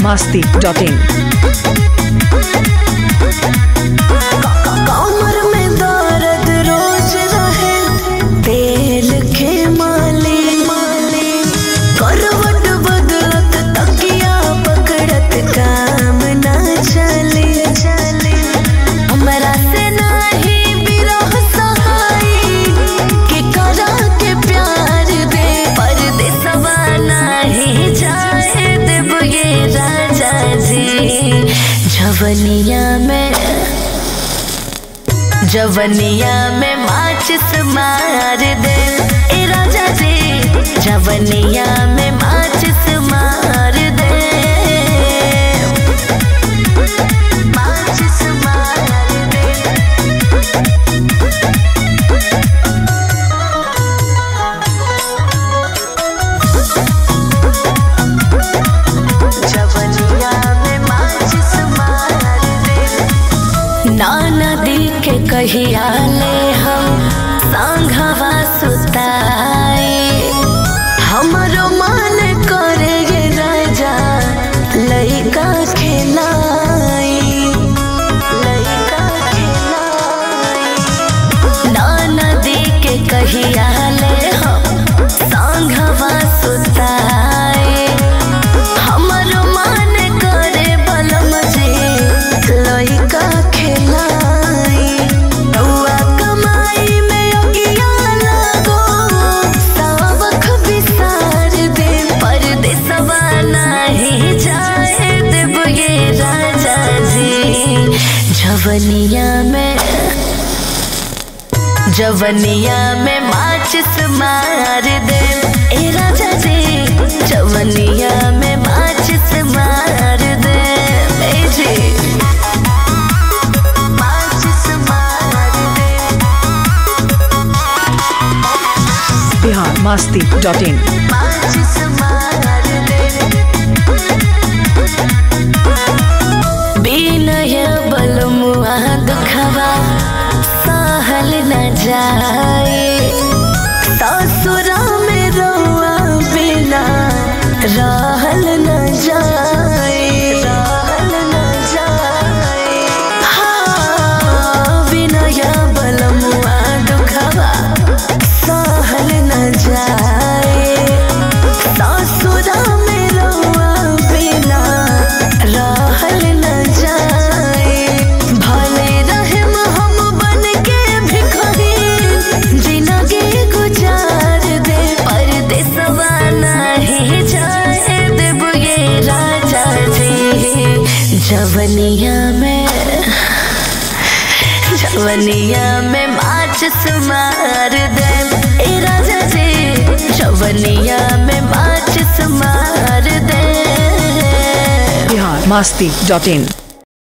masti.in. कमर में दर्द रोज रहे तेल के माले माले करवट बदलत तकिया पकड़त काम ना चले चले हमरा से नाही बिरह सहाई के करा के प्यार दे परदेसवा नाही जाए देव ये राजा जी झवनिया में जवनिया में माचिस मार दे ए राजा जी जवनिया में माचिस मार दे माचिस मार दे जवनिया में माचिस मार दे नाना दी के कहिया ले हम सांघवा सुताए हमरो मन करे गे राजा लइका खेलाई लइका खेलाई नाना दी के कहिया ले हम सांघवा सुताए हमरो मन करे बलम जे लइका खेलाई रउआ कमाई में अगिया लागो सावख बिसार दे परदेसवा नाही जाए देव ये राजा जी झवनिया में जवनिया में माचिस मार दे ए राजा जी जवनिया में माचिस मार दे ए जी माचिस मार दे Bihar masti.in. माचिस मार दे बिनय बलमुआ दुखवा सहल न जाए ससुरा में रउआ बिना रहल न जाए रहल न जाए हाँ बिनय बलमुआ दुखवा सहल न जाए ससुरा में रउआ बिना रहल न जाए भले रहम हम बन के भिखारी जिंदगी गुजार दे परदेसवा नाही जाए देव ये राजा जी जवनिया में जवनिया में माचिस मार दे ए राजा जी जवनिया में माचिस मार दे Bihar masti.in.